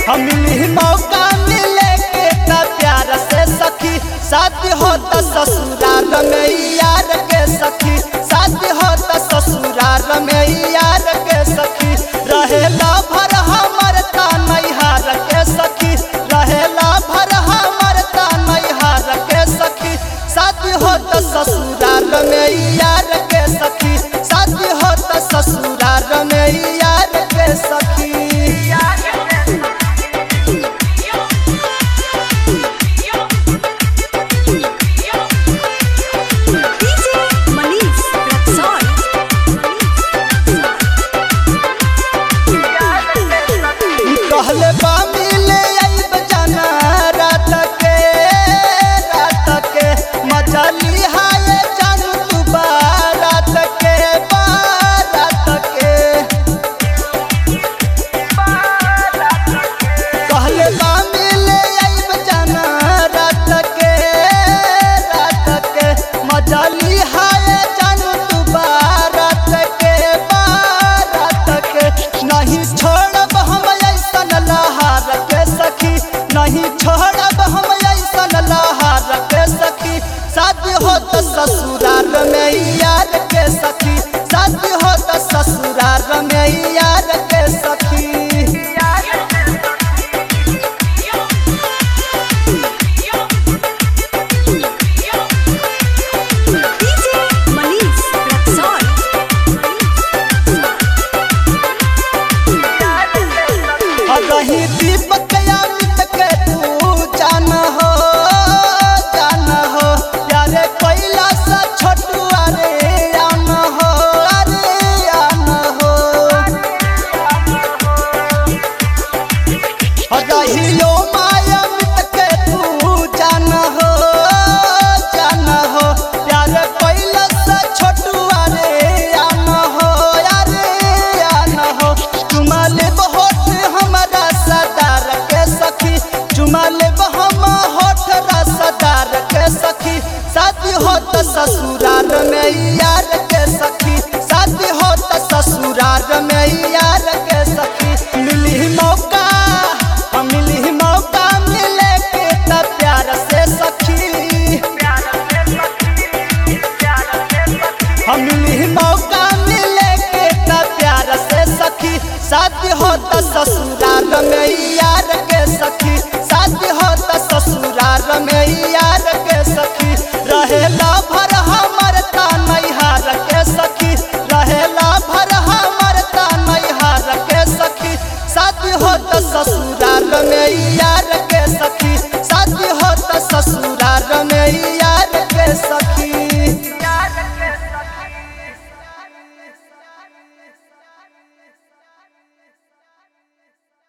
हम मिली मौका मिले के त प्यार से सखी शादी हो त ससुराल में यार के सखी शादी हो त ससुराल में यार के सखी रहेला भर हमर ता नैहार के सखी रहेला भर हमर ता नैहार के सखी शादी हो त ससुराल में यार के सखी शादी हो त ससुराल में यार के सखी DJ Manish Rexall. कहले बा मिले आइब जाना रात के रात के मजा लिहाए जानू तू बारात के बारात के कहले बा मिले आइब जाना रात के रात के मजा लिहाए जानू तू बारात के बारात के नहीं छोड़ब हम ऐसन लहार के सखी नहीं छोड़ब हम ऐसन लहार के सखी शादी हो तो ससुराल में यार के सखी शादी हो तो ससुराल में यार के सखी DJ Manish Rexall. रही दीपक अमित के तू जान हो जान हो प्यारे कोयला सा छोटू अरे आन हो अरे आन हो रहियो माया अमित के तू जान हो जान हो प्यारे कोयला सा छोटू अरे आन हो अरे आन हो चुमा लेब होठ हमारा सदार के सखी चुमा लेब हम होठ रसदार के सखी शादी हो तो ससुराल में यार के सखी शादी हो तो ससुराल में यार के सखी मिली मौका हम मिली मौका मिले के त प्यार से सखी हम मिली मौका मिले के त प्यार से सखी शादी हो त ससुराल में यार के सखी शादी हो त ससुराल में यार के सखी रहेला भर